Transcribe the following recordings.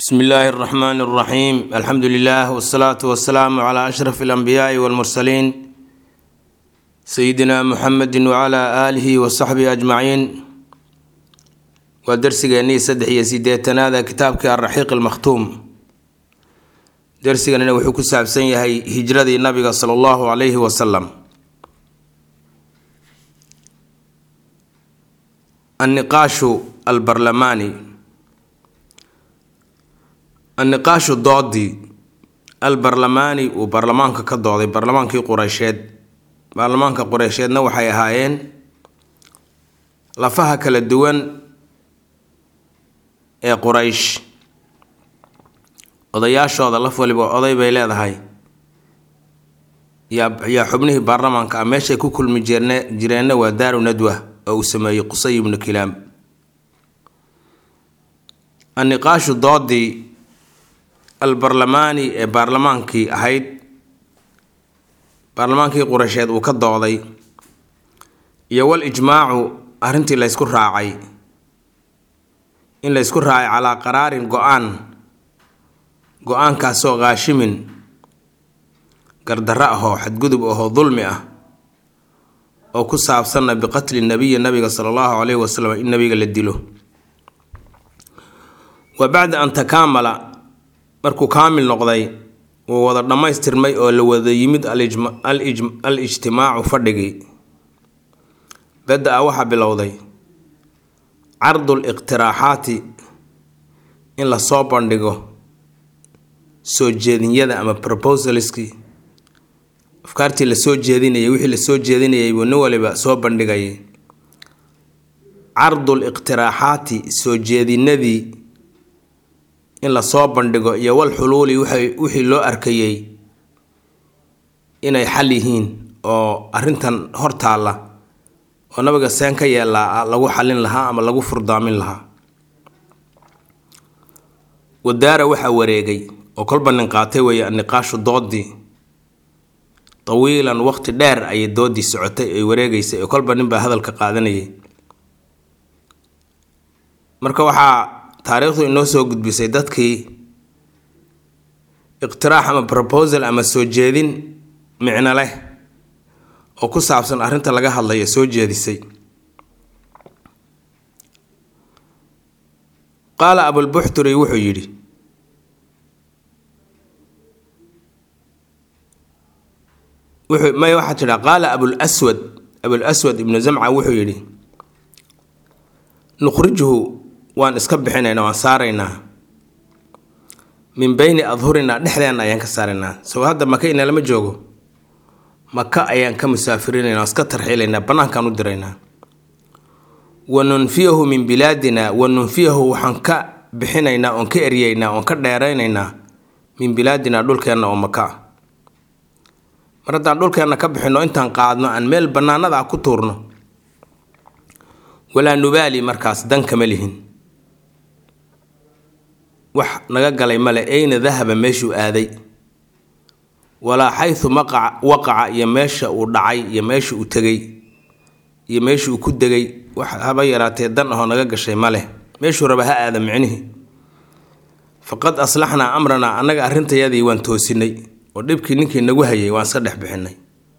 bsmi illaahi اraxmaan اraxiim alxamdu lilah wsalaatu wasalaamu cla ashraf اlanbiyaai wاlmursaliin sayidina muxamedi wcla aalihi wasaxbihi ajmaciin waa darsigeennii saddex iyo sideetanaada kitaabkii alraxiiq almakhtuum darsiganina wuxuu ku saabsan yahay hijradii nabiga sala allahu calayhi wasalam anniqaashu albarlamaani anniqaashu doodii albarlamaani uu baarlamaanka ka dooday baarlamaankii qureysheed baarlamaanka qureysheedna waxay ahaayeen lafaha kala duwan ee quraysh odayaashooda laf waliba oday bay leedahay yaa yaa xubnihii baarlamaanka ah meeshay ku kulmi jirne jireenna waa daaru nadwa oo uu sameeyey qusay ibnu kilaam anniqaashu doodii albarlamaani ee baarlamaankii ahayd baarlamaankii qureysheed uu ka dooday iyo wal ijmaacu arrintii laysku raacay in laysku raacay calaa qaraarin go-aan go-aankaasoo kaashimin gardarro ahoo xadgudub ahoo dulmi ah oo ku saabsanna biqatli nabiyi nabiga sala allahu caleyhi wasalam in nabiga la dilo wa bacda an takaamala markuu kaamil noqday wuu wada dhammaystirmay oo la wada yimid al ijtimaacu fadhigii bada-a waxaa bilowday cardul iqtiraaxaati in lasoo bandhigo soo jeedinyada ama proposalskii afkaartii lasoo jeedinayay wixii lasoo jeedinayay buu nin waliba soo bandhigayay cardul iqtiraaxaati soo jeedinadii in lasoo bandhigo iyo wal xuluuli wixii loo arkayey inay xal yihiin oo arrintan hortaalla oo nabiga seen ka yeelaa lagu xallin lahaa ama lagu furdaamin lahaa wadaara waxaa wareegay oo kolba nin qaatay weeye anniqaashu doodii tawiilan waqti dheer ayay doodii socotay ay wareegaysay oo kolba nin baa hadalka qaadanayay marka waxaa taariikhdu inoo soo gudbisay dadkii iqtiraax ama proposal ama soo jeedin micno leh oo ku saabsan arrinta laga hadlaya soo jeedisay qaala abulbuxturi wuxuu yidhi wuxuu may waxaa tidhaa qaala abulaswad abulaswad ibnu zamca wuxuu yidhi nukhrijuhu waan iska bixinaynaa waan saaraynaa min beyni adhurinaa dhexdeenna ayaan ka saaraynaa soo hadda maka inalama joogo maka ayaan ka musaafirinaynaa waan iska tarxiilaynaa bannaankaan u diraynaa wa nunfiyahu min bilaadina wa nunfiyahu waxaan ka bixinaynaa oon ka eryeynaa oon ka dheeraynaynaa min bilaadina dhulkeenna oo maka ah mar haddaan dhulkeenna ka bixinno intaan qaadno aan meel bannaanada ah ku tuurno walaa nubaali markaas dan kama lihin wax naga galay male ayna dahaba meeshuu aaday walaa xaysu maqaca waqaca iyo meesha uu dhacay iyo meesha uu tegay iyo meesha uu ku degay wax haba yaraatee dan ahoo naga gashay ma leh meeshuu raba ha aada micnihii faqad aslaxnaa amranaa annaga arrintayadii waan toosinay oo dhibkii ninkii nagu hayay waan iska dhex bixinay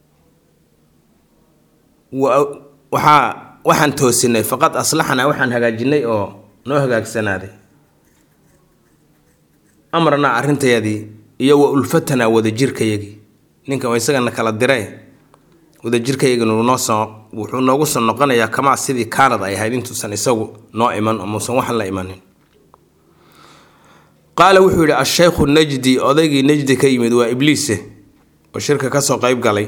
waxaa waxaan toosinay faqad aslaxnaa waxaan hagaajinay oo noo hagaagsanaaday amranaa arrintayadii iyo wa ulfatanaa wadajirkayagii ninkan isagana kala dire wadajirkayagii noosoo wuxuu noogu soo noqonayaa kamaa sidii kaanad ay ahayd intuusan isagu noo iman oo muusan waxan la imanin qaala wuxuu yidhi asheykhu najdi odaygii najdi ka yimid waa ibliise oo shirka kasoo qeyb galay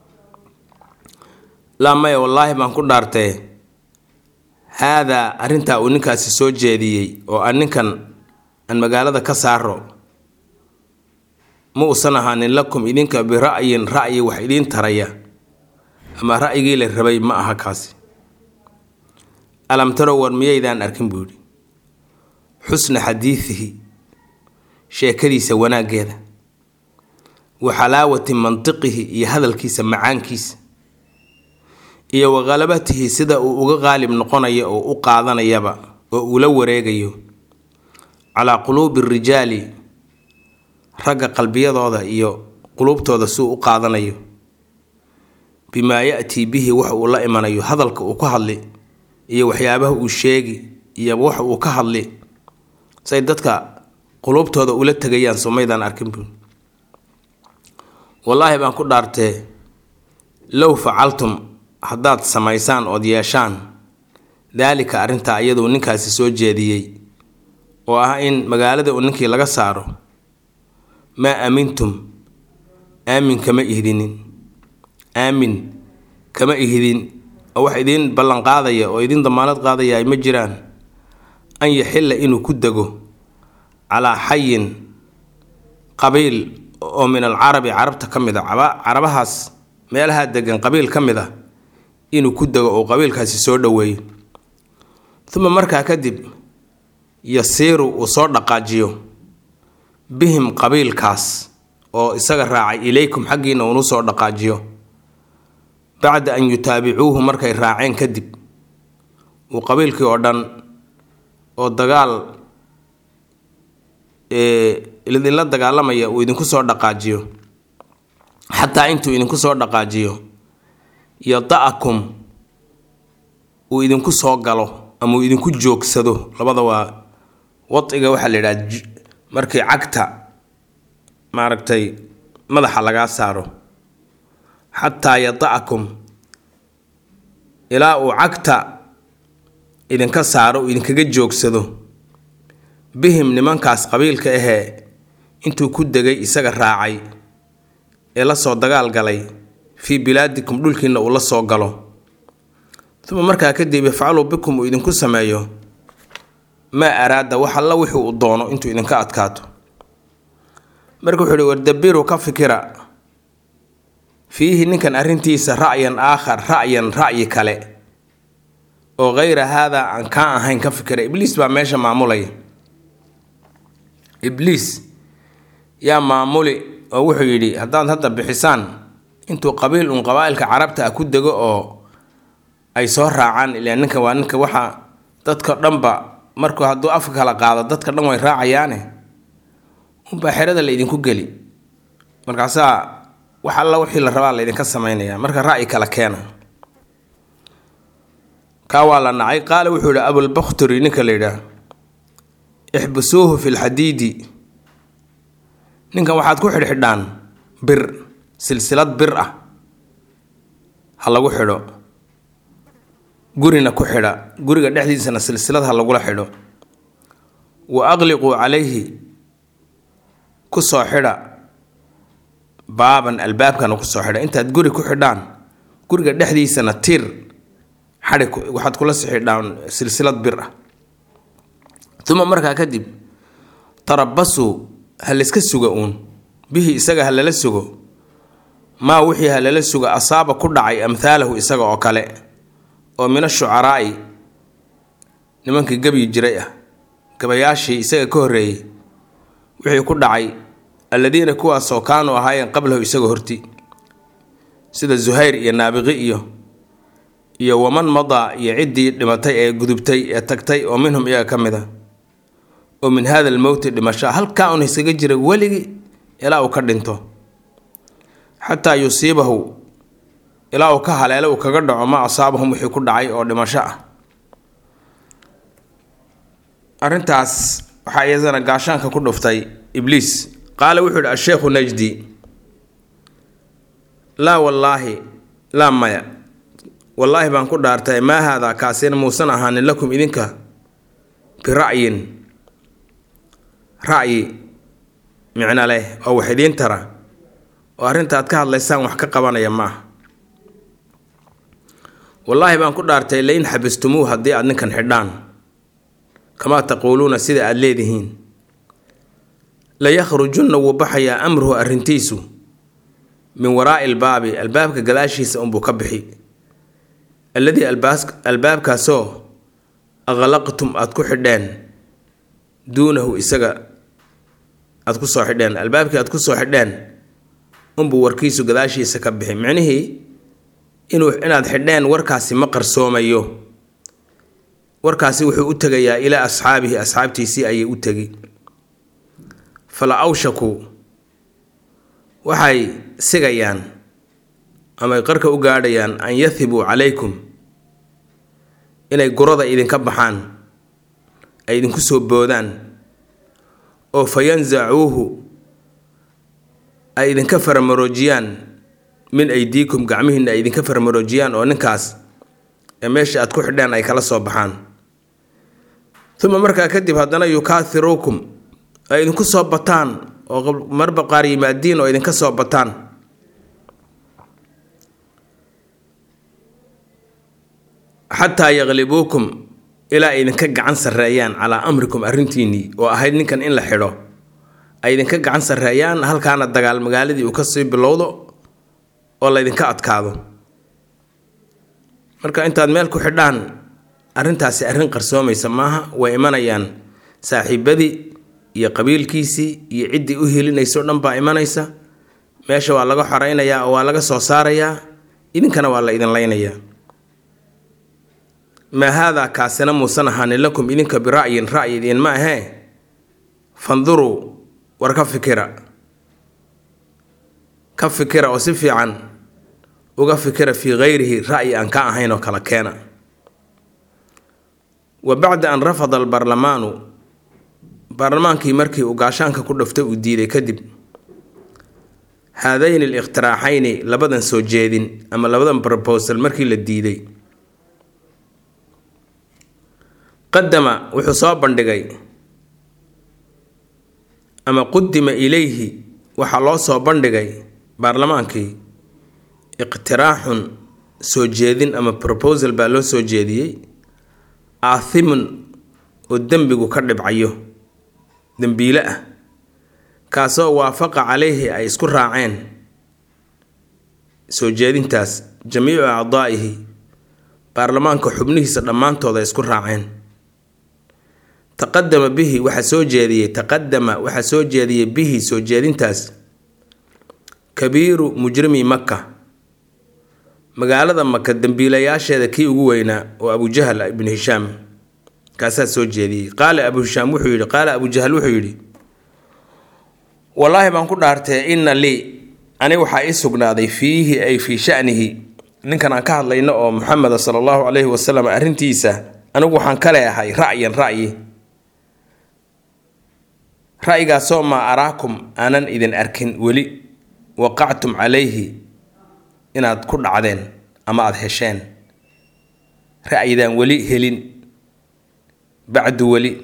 laa maya wallaahi baan ku dhaartee haadaa arrintaa uu ninkaasi soo jeediyey oo aan ninkan aan magaalada ka saaro ma uusan ahaanin lakum idinka bira'yin ra'yi wax idiin taraya ama ra'yigii la rabay ma aha kaasi alam tarow war miyaydaan arkin buu yidhi xusna xadiidihi sheekadiisa wanaaggeeda wa xalaawati mantiqihi iyo hadalkiisa macaankiisa iyo wa khalabatihi sida uu uga qaalib noqonayo oo u qaadanayaba oo uu la wareegayo calaa quluubi rijaali ragga qalbiyadooda iyo quluubtooda suu u qaadanayo bimaa ya-tii bihi wax uu la imanayo hadalka uu ku hadli iyo waxyaabaha uu sheegi iyo wax uu ka hadli say dadka quluubtooda ula tegayaan somaydaan arkin bu wallaahi baan ku dhaartee low facaltum haddaad samaysaan ood yeeshaan daalika arrintaa iyaduu ninkaasi soo jeediyey oo ah in magaalada uu ninkii laga saaro maa aamintum aamin kama ihdinin aamin kama ihdin oo wax idiin ballanqaadaya oo idiin damaanad qaadaya ay ma jiraan an yaxilla inuu ku dego calaa xayin qabiil oo min alcarabi carabta ka mid a carabahaas meelaha degan qabiil ka mid a inuu ku dego oo qabiilkaasi soo dhoweeyo uma markaa kadib yasiiru uu soo dhaqaajiyo bihim qabiilkaas oo isaga raacay ilaykum xaggiina uunu soo dhaqaajiyo bacda an yutaabicuuhu markay raaceen kadib uu qabiilkii oo dhan oo dagaal idinla dagaalamaya uu idinku soo dhaqaajiyo xataa intuu idinku soo dhaqaajiyo yada-akum uu idinku soo galo ama uu idinku joogsado labada waa wadiga waxaa la yidhaha markii cagta maaragtay madaxa lagaa saaro xataa yada-akum ilaa uu cagta idinka saaro uu idinkaga joogsado bihim nimankaas qabiilka ahee intuu ku degay isaga raacay ee la soo dagaal galay fii bilaadikum dhulkiina uu la soo galo uma markaa kadib yafcaluu bikum uu idinku sameeyo maa araada wax alla wixii uu doono intuu idinka adkaato marka wuxuu uhi wardabiru ka fikira fiihi ninkan arrintiisa ra'yan aakhar ra'yan ra'yi kale oo hayra haadaa aan kaa ahayn ka fikira ibliis baa meesha maamulaya ibliis yaa maamuli oo wuxuu yidhi haddaad hadda bixisaan intuu qabiil uun qabaa-ilka carabta ah ku dego oo ay soo raacaan ilaa ninka waa ninka waxa dadka dhanba markuu hadduu afka kala qaado dadka dhan way raacayaane unbaa xerada la idinku geli markaasaa wax alla wixii la rabaa laydinka sameynaya marka ra'yi kala keena kaa waa la nacay qaala wuxuu yidhi abulbakhturi ninka la yidhaah ixbisuuhu fi lxadiidi ninkan waxaad ku xidhxidhaan bir silsilad bir ah ha lagu xidho gurina ku xidha guriga dhexdiisana silsilad ha lagula xidho wa aqliquu calayhi ku soo xidha baaban albaabkana kusoo xidha intaad guri ku xidhaan guriga dhexdiisana tiir xadhi waxaad kula sixidhaan silsilad bir ah uma markaa kadib tarabasuu ha layska suga uun bihi isaga ha lala sugo maa wixii ha lala sugo asaaba ku dhacay amhaalahu isaga oo kale oo min ashucaraa'i nimankii gebyi jiray ah gabayaashii isaga ka horreeyey wixii ku dhacay alladiina kuwaasoo kaanuu ahaayeen qablahu isaga horti sida zuhayr iyo naabiqi iyo iyo waman madaa iyo ciddii dhimatay ee gudubtay ee tagtay oo minhum iyaga ka mid a oo min hada almowti dhimasho halkaa un isaga jira weligii ilaa uu ka dhinto xataa yusiibahu ilaa uu ka haleelo uu kaga dhaco ma asaabahum wixii ku dhacay oo dhimasho ah arrintaas waxaa iyadana gaashaanka ku dhuftay ibliis qaala wuxuu yidhi asheekhu najdi laa wallaahi laa maya wallaahi baan ku dhaartay maa haadaa kaasina muusan ahaanin lakum idinka bira'yin ra'yi micno leh oo wax idiin tara oo arrintaad ka hadlaysaan wax ka qabanaya ma ah wallaahi baan ku dhaartay lain xabistumuuh haddii aad ninkan xidhaan kamaa taquuluuna sida aada leedihiin layakhrujunna wuu baxayaa amruhu arrintiisu min waraa'i albaabi albaabka gadaashiisa unbuu ka bixi alladii albaabkaasoo aqlaqtum aada ku xidheen duunahu isaga aada ku soo xidheen albaabkii aada ku soo xidheen unbuu warkiisu gadaashiisa ka bixi micnihii inuu inaad xidheen warkaasi ma qarsoomayo warkaasi wuxuu u tegayaa ilaa asxaabihi asxaabtiisii ayay u tegi fala awshakuu waxay sigayaan amay qarka u gaadhayaan an yahibuu calaykum inay gurada idinka baxaan ay idinku soo boodaan oo fa yansacuuhu ay idinka faramaroojiyaan min aydiikum gacmihiinna ay idinka faramaroojiyaan oo ninkaas ee meesha aad ku xidheen ay kala soo baxaan uma markaa kadib haddana yukaathiruukum ay idinku soo bataan oo marba qaar yimaadiin oo idinka soo bataan xataa yaqlibuukum ilaa ay idinka gacan sarreeyaan calaa amrikum arrintiinnii oo ahayd ninkan in la xidho ay idinka gacan sarreeyaan halkaana dagaal magaaladii uu kasii bilowdo oo laydinka adkaado marka intaad meel ku xidhaan arrintaasi arrin qarsoomaysa maaha way imanayaan saaxiibadii iyo qabiilkiisii iyo ciddii u helinayso dhan baa imanaysa meesha waa laga xoreynayaa oo waa laga soo saarayaa idinkana waa la idin laynayaa maa haadaa kaasina muusan ahaanin lakum idinka bira'yin ra'yi idiin ma ahee fanduruu war ka fikira ka fikira oo si fiican uga fikira fii kayrihi ra'yi aan ka ahayn oo kala keena wa bacda an rafada albarlamaanu baarlamaankii markii uu gaashaanka ku dhaftay uu diiday kadib haadayni alikhtiraaxayni labadan soo jeedin ama labadan brobosal markii la diiday qadama wuxuu soo bandhigay ama qudima ilayhi waxaa loo soo bandhigay baarlamaankii iqtiraaxun soo jeedin ama proposal baa loo soo jeediyey aathimun oo dembigu ka dhibcayo dembiile ah kaasoo waafaqa calayhi ay isku raaceen soo jeedintaas jamiicu acdaa'ihi baarlamaanka xubnihiisa dhammaantood ay isku raaceen taqadama bihi waxaa soo jeediyey taqadama waxaa soo jeediyey bihi soo jeedintaas kabiiru mujrimi maka magaalada maka dembiilayaasheeda kii ugu weynaa oo abujahal ibnu hishaam kaasaa soo jeediyey qaala abu hishaam wuxuu yidhi qaala abujahal wuxuu yidhi wallaahi baan ku dhaartee inna lii ani waxaa ii sugnaaday fiihi ay fii shanihi ninkan aan ka hadlayno oo muxameda sala allahu calayhi wasalam arrintiisa anigu waxaan ka leeahay ra'yan ra'yi ra'yigaasoo maa araakum aanan idin arkin weli waqactum calayhi inaad ku dhacdeen ama aada hesheen ra'yidaan weli helin bacdu weli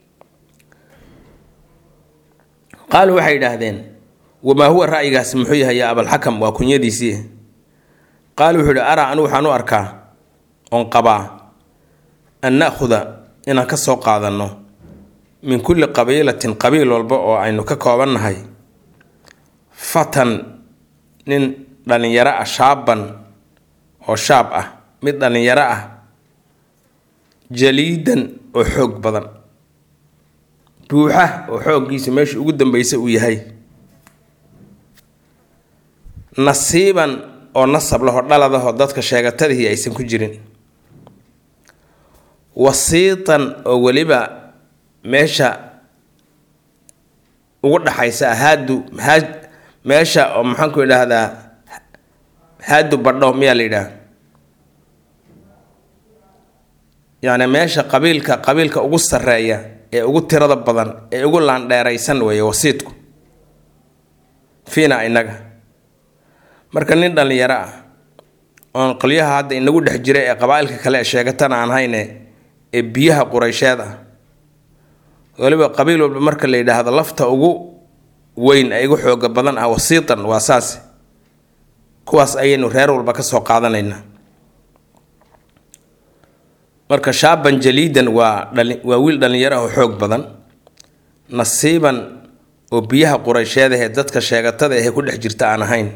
qaaluu waxay yidhaahdeen wamaa huwa ra'yigaasi muxuu yahay yaa abalxakam waa kunyadiisii qaalu wuxuu yihi araa anigu waxaan u arkaa oon qabaa an na'khuda inaan ka soo qaadanno min kulli qabiilatin qabiil walba oo aynu ka koobannahay fatan nin dhallinyaro ah shaaban oo shaab ah mid dhallinyaro ah jaliidan oo xoog badan buuxa oo xooggiisa meesha ugu dambeysa uu yahay nasiiban oo nasab laho dhaladaho dadka sheegatadihii aysan ku jirin wasiitan oo weliba meesha ugu dhaxaysa haadu meesha oo maxaanku idhaahdaa haadu badho miyaa la yidhaah yacni meesha qabiilka qabiilka ugu sarreeya ee ugu tirada badan ee ugu laandheeraysan weeye wasiidku fiina inaga marka nin dhallinyaro ah oon qolyaha hadda inagu dhex jira ee qabaa-ilka kale ee sheegatana aan hayne ee biyaha qureysheed ah weliba qabiil walba marka la yidhaahdo lafta ugu weyn ee ugu xooga badan ah wasiitan waa saas kuwaas ayaynu reer walba ka soo qaadanaynaa marka shaaban jaliidan waa dhali waa wiil dhallinyaro ah oo xoog badan nasiiban oo biyaha qureysheedahee dadka sheegatada ahee ku dhex jirta aan ahayn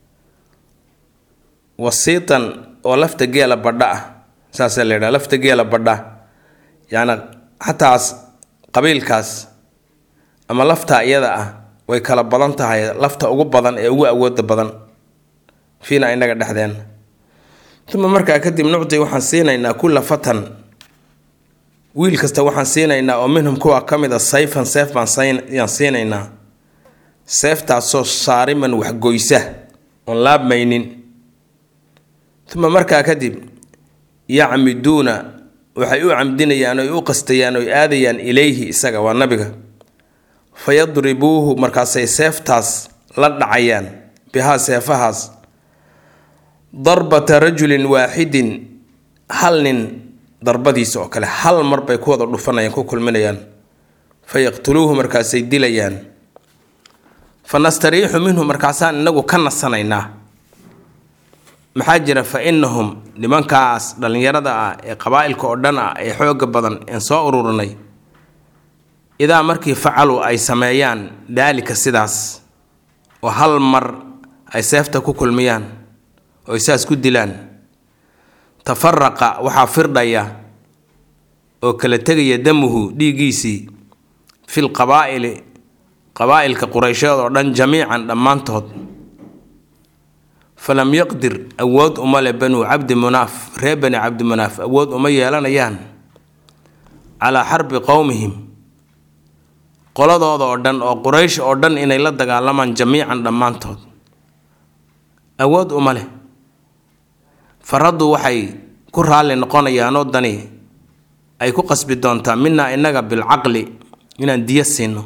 wasiitan oo lafta geela badha ah saasaa la yidhaha lafta geela badha yacni xataas qabiilkaas ama lafta iyada ah way kala badan tahay lafta ugu badan ee ugu awooda badan fiina inaga dhexdeen uma markaa kadib nucdi waxaan siinaynaa kulla fatan wiil kasta waxaan siinaynaa oo minhum kuwa ka mid a sayfan seef baan yaan siinaynaa seeftaasoo saariman waxgoysa oon laabmaynin uma markaa kadib yacmiduuna waxay u camdinayaan oy u qastayaan oy aadayaan ilayhi isaga waa nabiga fa yadribuuhu markaasay seeftaas la dhacayaan bihaa seefahaas darbata rajulin waaxidin hal nin darbadiisa oo kale hal mar bay ku wada dhufanayaan ku kulminayaan fa yaqtuluuhu markaasay dilayaan fa nastariixu minhu markaasaan inagu ka nasanaynaa maxaa jira fa innahum nimankaas dhallinyarada ah ee qabaa'ilka oo dhan ah ee xooga badan een soo ururinay idaa markii facaluu ay sameeyaan daalika sidaas oo hal mar ay seefta ku kulmiyaan oo ay saas ku dilaan tafaraqa waxaa firdhaya oo kala tegaya damuhu dhiiggiisii fil qabaa'ili qabaa'ilka qureysheed oo dhan jamiican dhammaantood falam yaqdir awood uma le banuu cabdi munaaf reer bani cabdi munaaf awood uma yeelanayaan calaa xarbi qowmihim qoladooda oo dhan oo quraysh oo dhan inay la dagaalamaan jamiican dhammaantood awood uma leh faraddu waxay ku raalli noqonayaanoo dani ay ku qasbi doontaa minaa innaga bilcaqli inaan diya siino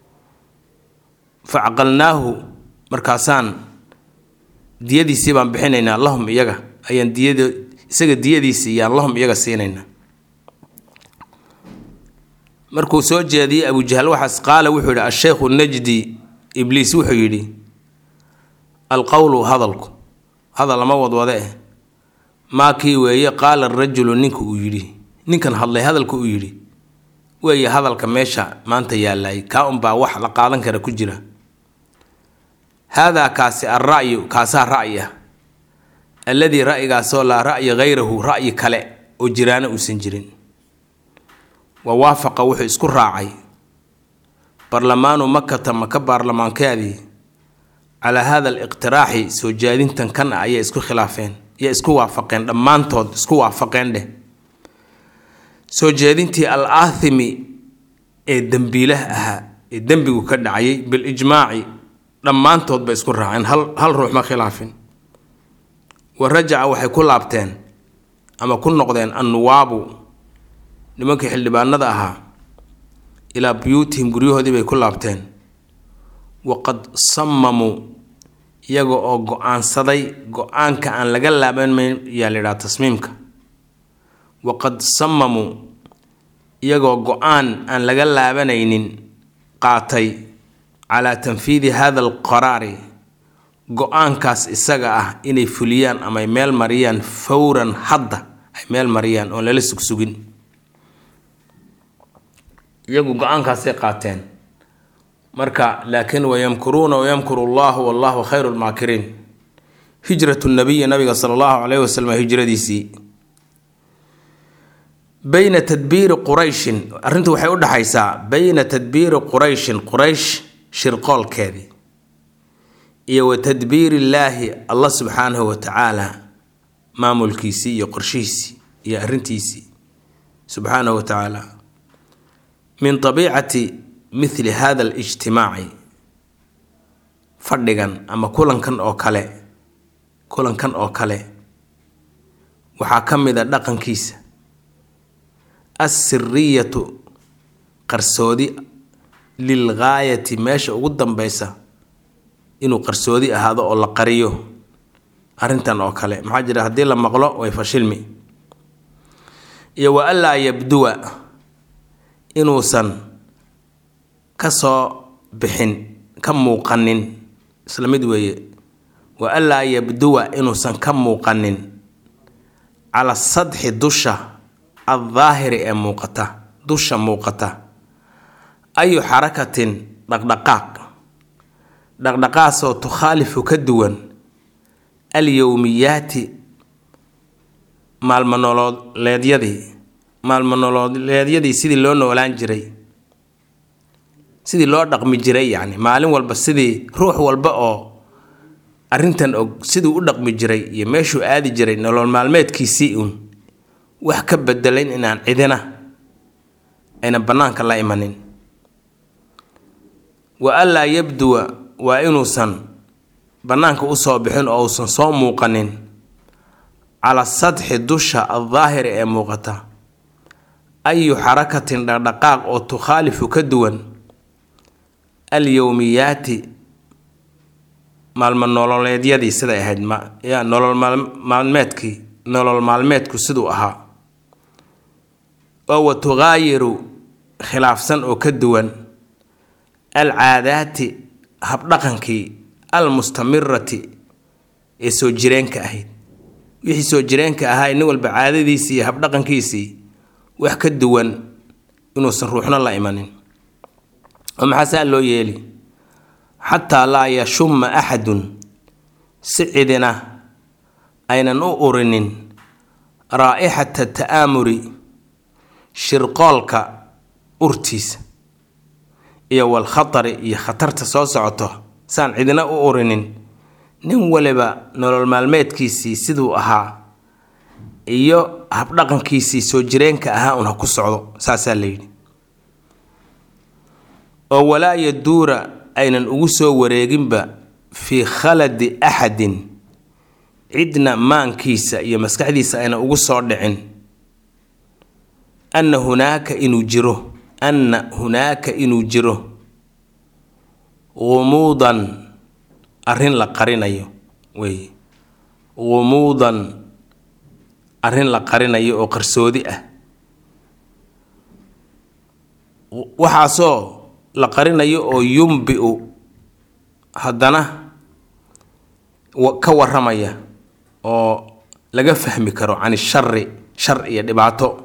fa caqalnaahu markaasaan diyadiisii baan bixinaynaa lahum iyaga ayaan diyad isaga diyadiisii yaan lahum iyaga siinaynaa markuu soo jeediyey abujahal waxaas qaala wuxuu yidhi asheykhu najdi ibliis wuxuu yidhi alqowlu hadalku hadal lama wadwade eh maa kii weeye qaala arajulu ninka uu yidhi ninkan hadlay hadalka uu yidhi weeye hadalka meesha maanta yaallay kaa unbaa wax la qaadan kara ku jira haadaa kaasi alra'yu kaasaa ra'yi ah alladii ra'yigaasoo laa ra'yi hayrahu ra'yi kale oo jiraana uusan jirin wa waafaqa wuxuu isku raacay barlamaanu makata maka baarlamaankeedii calaa haada aliqtiraaxi soo jaadintan kan ah ayay isku khilaafeen ayay isku waafaqeen dhammaantood isku waafaqeen dheh soo jeedintii al aathimi ee dembiilaha ahaa ee dembigu ka dhacayay bilijmaaci dhammaantood bay isku raaceen hal hal ruux ma khilaafin wa rajaca waxay ku laabteen ama ku noqdeen annuwaabu nimankii xildhibaanada ahaa ilaa buyuutihim guryahoodii bay ku laabteen waqad sammamuu iyaga oo go-aansaday go-aanka aan laga laabanmayn yaa la yidhaha tasmiimka waqad sammamuu iyagoo go-aan aan laga laabanaynin qaatay calaa tanfiidi hada alqaraari go-aankaas isaga ah inay fuliyaan ama ay meel mariyaan fawran hadda ay meel mariyaan oon lala sugsugin iyagu go-aankaasay qaateen marka laakiin wayamkuruuna wayamkuru allahu wallahu khayru lmaakiriin hijratu nabiyi nabiga sala allahu caleyhi wasalam hijradiisii bayna tadbiiri qurayshin arrintu waxay u dhexaysaa bayna tadbiiri qurayshin quraysh shirqoolkeedii iyo wa tadbiiri illaahi allah subxaanahu wa tacaala maamulkiisii iyo qorshihiisii iyo arrintiisii subxaanahu wa tacaala min tabiicati mithli hada alijtimaaci fadhigan ama kulankan oo kale kulankan oo kale waxaa ka mid a dhaqankiisa assiriyatu qarsoodi lilgaayati meesha ugu dambeysa inuu qarsoodi ahaado oo la qariyo arrintan oo kale maxaa jira haddii la maqlo way fashilmi iyo wa anlaa yabduwa inuusan ka soo bixin ka muuqanin isla mid weeye wa anlaa yabduwa inuusan ka muuqanin cala sadxi dusha addaahiri ee muuqata dusha muuqata ayu xarakatin dhaqdhaqaaq dhaqdhaqaasoo tukhaalifu ka duwan alyowmiyaati maalmanolooleedyadii maalmanolooleedyadii sidii loo noolaan jiray sidii loo dhaqmi jiray yacni maalin walba sidii ruux walba oo arrintan og siduu u dhaqmi jiray iyo meeshuu aadi jiray nolol maalmeedkiisii uun wax ka bedelayn inaan cidina aynan bannaanka la imanin wa anlaa yabduwa waa inuusan bannaanka usoo bixin oo uusan soo muuqanin cala sadxi dusha aldaahiri ee muuqata ayu xarakatin dhaqdhaqaaq oo tukhaalifu ka duwan alyowmiyaati maalmo nololeedyadii siday ahayd ya nolol maalmeedkii nolol maalmeedku siduu ahaa oo wa tughaayiru khilaafsan oo ka duwan alcaadaati habdhaqankii almustamirati ee soo jireenka ahayd wixii soo jireenka ahaa nin walba caadadiisii iyo habdhaqankiisii wax ka duwan inuusan ruuxna la imanin oo maxaa saa loo yeeli xataa laa yashumma axadun si cidina aynan u urinin raa'ixata ta'aamuri shirqoolka urtiisa iyo walkhatari iyo khatarta soo socoto saan cidina u urinin nin waliba nolol maalmeedkiisii siduu ahaa iyo habdhaqankiisii soo jireenka ahaa un ha ku socdo saasaa la yidhi oo walaa yaduura aynan ugu soo wareeginba fii khaladi axadin cidna maankiisa iyo maskaxdiisa aynan ugu soo dhicin anna hunaaka inuu jiro anna hunaaka inuu jiro gumuudan arrin la qarinayo wey gumuudan arrin la qarinayo oo qarsoodi ah waxaasoo la qarinayo oo yumbi-u haddana ka waramaya oo laga fahmi karo can ishari shar iyo dhibaato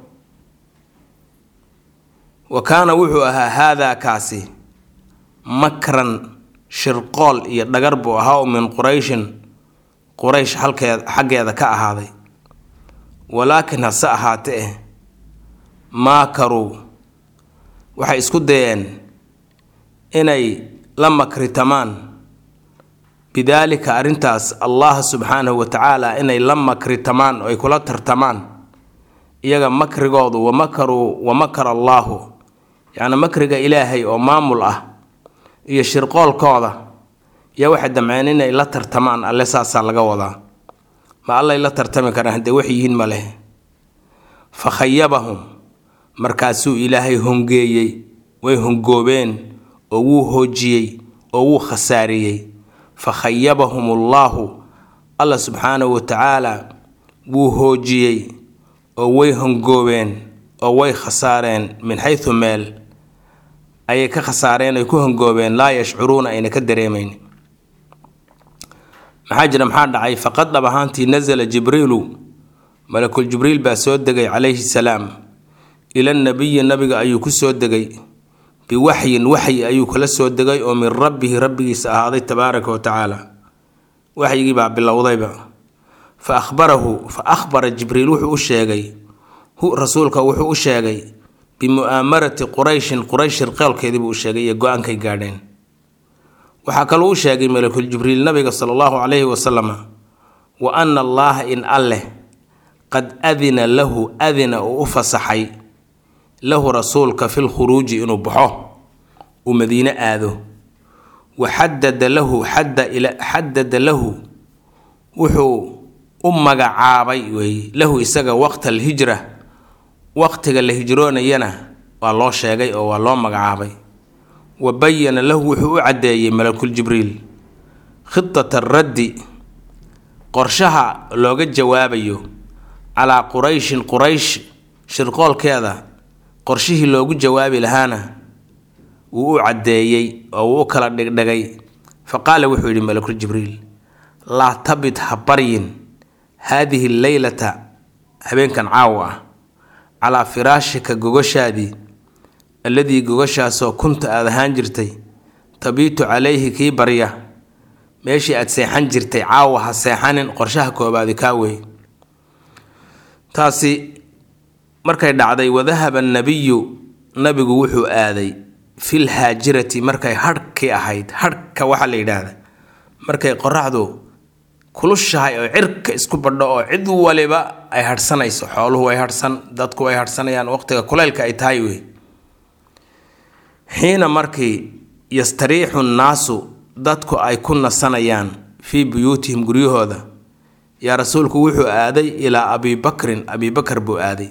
wa kaana wuxuu ahaa haadaa kaasi makran shirqool iyo dhagar buu ahaa oo min qurayshin quraysh halkeed xaggeeda ka ahaaday walaakin hase ahaate eh maakaruu waxay isku dayeen inay la makritamaan bidaalika arrintaas allah subxaanahu wa tacaala inay la makritamaan oo ay kula tartamaan iyaga makrigoodu wa makaruu wa makara allaahu yacni makriga ilaahay oo maamul ah iyo shirqoolkooda yaa waxay damceen inay la tartamaan alle saasaa laga wadaa ma allay la tartami karaan haddee wax yihiin ma leh fa khayabahum markaasuu ilaahay hongeeyey way hongoobeen oo wuu hoojiyey oo wuu khasaariyey fa khayabahum ullaahu alla subxaanahu wa tacaala wuu hoojiyey oo way hongoobeen oo way khasaareen min xaysu meel ayay ka khasaareen ay ku hongoobeen laa yashcuruuna ayna ka dareemayn maxaa jira maxaa dhacay faqad dhab ahaantii nasala jibriilu malakul jibriil baa soo degay calayhi salaam ila nabiyi nabiga ayuu ku soo degay biwaxyin waxyi ayuu kala soo degay oo min rabbihi rabbigiisa ahaaday tabaaraka wa tacaala waxyigii baa bilowdayba fa ahbarahu fa ahbara jibriil wuxuu u sheegay hu rasuulka wuxuu u sheegay bimu'aamarati qurayshin quraysh shirqeelkeedii buu u sheegay iyo go-aankay gaadheen waxaa kaluu u sheegay malakul jibriil nabiga sala allahu calayhi wasalama wa ana allaaha in alleh qad adina lahu adina uu u fasaxay lahu rasuulka fi lkhuruuji inuu baxo uu madiine aado wa xadada lahu xadada lahu wuxuu u magacaabay weeye lahu isaga waqta alhijra waqtiga la hijroonayana waa loo sheegay oo waa loo magacaabay wa bayana lahu wuxuu u caddeeyey malakul jibriil khidata raddi qorshaha looga jawaabayo calaa qurayshin quraysh shirqoolkeeda qorshihii loogu jawaabi lahaana wuu u caddeeyey oo wuu u kala dhigdhigay fa qaala wuxuu yidhi malakul jibriil laa tabid ha baryin haadihi leylata habeenkan caawa ah calaa firaashika gogoshaadii alladii gogashaasoo kunta aad ahaan jirtay tabiitu calayhi kii barya meeshii aad seexan jirtay caawa ha seexanin qorshaha koobaadi kaa wey taasi markay dhacday wadahaba nabiyu nabigu wuxuu aaday fil haajirati markay hadhkii ahayd hadhka waxaa la yidhaahda markay qoraxdu kulushahay oo cirka isku badho oo cid waliba ay hadhsanayso xooluhu way hadhsan dadku way hadhsanayaan waqtiga kuleylka ay tahay wey xiina markii yastariixu nnaasu dadku ay ku nasanayaan fii buyuutihim guryahooda yaa rasuulku wuxuu aaday ilaa abi bakrin abi bakar buu aaday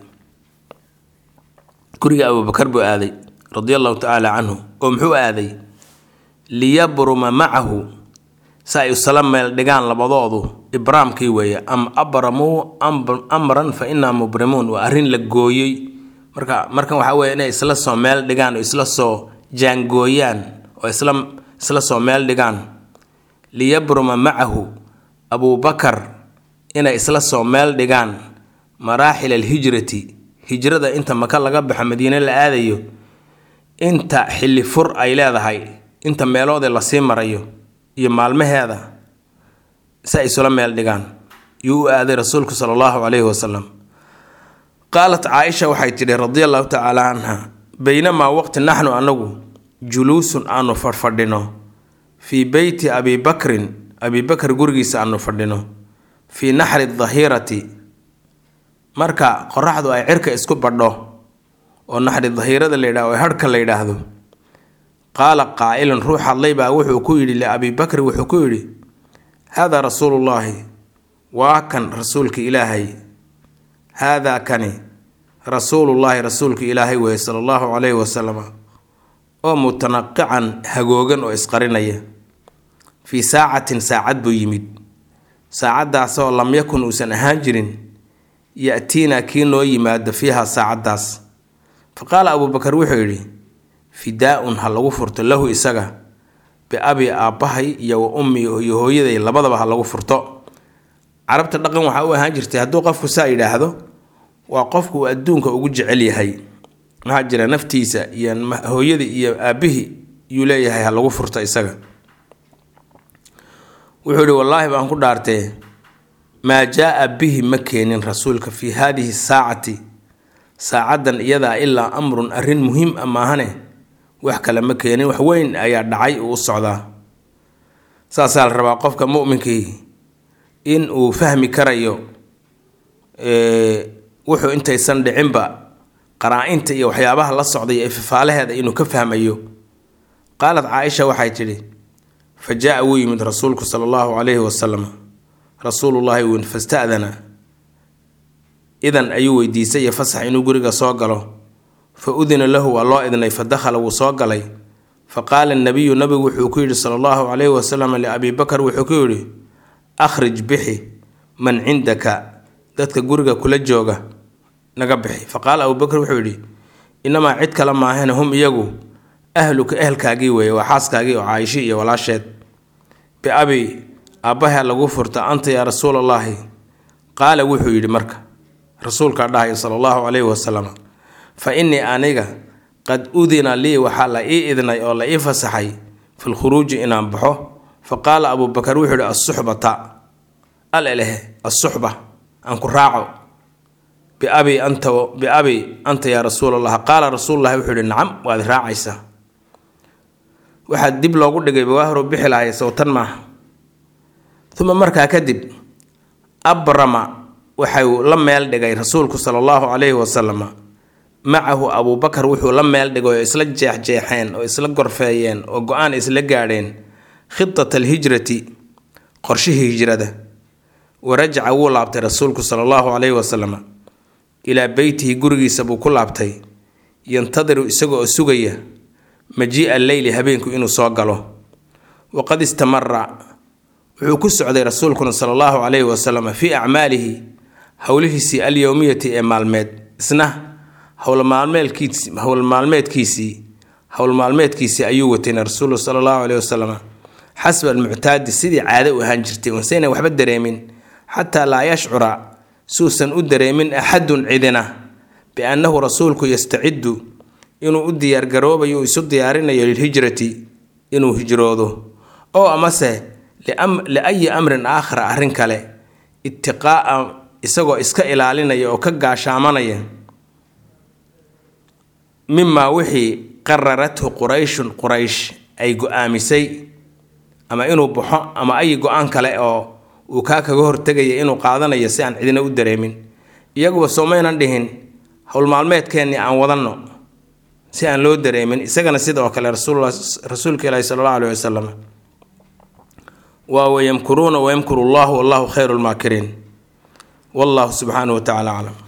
guriga abubakar buu aaday radia allahu tacaala canhu oo muxuu aaday liyabruma macahu si ay isla meel dhigaan labadoodu ibraamkii weeye am abramuu amran fa inaa mubrimuun waa arrin la gooyey marka markan waxaa weeye inay isla soo meel dhigaan oo isla soo jaangooyaan oo isla isla soo meel dhigaan liyabruma macahu abubakar inay isla soo meel dhigaan maraaxil alhijrati hijrada inta maka laga baxo madiine la aadayo inta xilli fur ay leedahay inta meeloodee lasii marayo iyo maalmaheeda si ay isula meel dhigaan yuu u aaday rasuulku sala allahu calayhi wasalam qaalat caaisha waxay tidhi radia allahu tacaala canha baynamaa waqti naxnu anagu juluusun aanu fadhfadhino fii beyti abi bakrin abi bakar gurigiisa aanu fadhino fii naxri dahirati marka qoraxdu ay cirka isku badho oo naxri dahiirada la yidhahdo ee harhka la yidhaahdo qaala qaa'ilun ruux hadlay baa wuxuu ku yidhi liabi bakri wuxuu ku yidhi haadaa rasuulullaahi waa kan rasuulka ilaahay haadaa kani rasuulullaahi rasuulka ilaahay weeye sala allahu calayhi wasalam oo mutanaqican hagoogan oo isqarinaya fii saacatin saacad buu yimid saacaddaasoo lam yakun uusan ahaan jirin ya-tiinaa kii noo yimaado fiiha saacaddaas fa qaala abuubakar wuxuu yidhi fidaa-un ha lagu furto lahu isaga biabi aabbahay iyo wa ummi iyo hooyaday labadaba ha lagu furto carabta dhaqan waxaa u ahaan jirtay hadduu qofku saa yidhaahdo waa qofku uu adduunka ugu jecel yahay maxaa jira naftiisa iyo hooyadii iyo aabbihii yuu leeyahay ha lagu furto isaga wuxuu yihi wallaahi baan ku dhaartee maa jaa-a bihi ma keenin rasuulka fii haadihi saacati saacaddan iyadaa ilaa amrun arrin muhiim a maahane wax kale ma keenin wax weyn ayaa dhacay uu u socdaa saasaa la rabaa qofka mu'minkii in uu fahmi karayo wuxuu intaysan dhicinba qaraa-inta iyo waxyaabaha la socday ee fifaalaheeda inuu ka fahmayo qaalad caaisha waxay tidhi fa jaa-a wuu yimid rasuulku sala allahu calayhi wasalam rasuulullaahi win fasta'dana idan ayuu weydiisay iyo fasax inuu guriga soo galo fa udina lahu waa loo idnay fa dakhala wuu soo galay fa qaala nabiyu nabigu wuxuu ku yidhi sala allahu calayhi wasalam liabii bakar wuxuu ku yidhi akhrij bixi man cindaka dadka guriga kula jooga naga bixi fa qaala abubakar wuxuu yidhi inamaa cid kale maahane hum iyagu ahluka ehelkaagii weeye waa xaaskaagii oo caaisho iyo walaasheed biabi aabbaha lagu furta anta yaa rasuulallaahi qaala wuxuu yidhi marka rasuulkaa dhahay sala allahu calayhi wasalam fa innii aniga qad udina lii waxaa la ii idnay oo la ii fasaxay filkhuruuji inaan baxo fa qaala abuubakar wuxuu yidhi assuxbata al elehe assuxba aan ku raaco biabi anta biabi anta yaa rasuulallah qaala rasuululahi wuxuu yidhi nacam waad raacaysaa waxaa dib loogu dhigay bawaahiro bixi lahay sowtan maaha uma markaa kadib abrama waxau la meel dhigay rasuulku sala allahu calayhi wasalam macahu abuubakar wuxuu la meel dhigay oo isla jeexjeexeen oo isla gorfeeyeen oo go-aan isla gaadheen khitat alhijrati qorshihii hijrada wa rajaca wuu laabtay rasuulku sala allahu calayhi wasalam ilaa beytihi gurigiisa buu ku laabtay yantadiru isaga oo sugaya majii'a leyli habeenku inuu soo galo waqad istamara wuxuu ku socday rasuulkuna sala allahu calayhi wasalam fii acmaalihi howlihiisii alyowmiyati ee maalmeed isna howlmaalmeedkiis howlmaalmeedkiisii howlmaalmeedkiisii ayuu watayna rasuulu sala allahu calayhi wasalam xasba almuctaadi sidii caado u ahaan jirtay unsayna waxba dareemin xataa laa yashcura suusan u dareemin axadun cidina biannahu rasuulku yastaciddu inuu u diyaargaroobayo isu diyaarinayo lilhijrati inuu hijroodo oo amase liayi amrin aakhara arrin kale itiqaa'a isagoo iska ilaalinaya oo ka gaashaamanaya mimaa wixii qararathu qurayshun quraysh ay go-aamisay ama inuu baxo ama ay go-aan kale oo uu kaa kaga hortegaya inuu qaadanayo si aan cidina u dareemin iyaguba soomaynan dhihin howlmaalmeedkeennii aan wadanno si aan loo dareemin isagana sida oo kale rasuul rasuulka ilaahi sala allahu alayhi wasalam waa wayamkuruuna wayamkuru llahu wallahu khayru lmaakiriin wallahu subxaanahu wa tacala aclam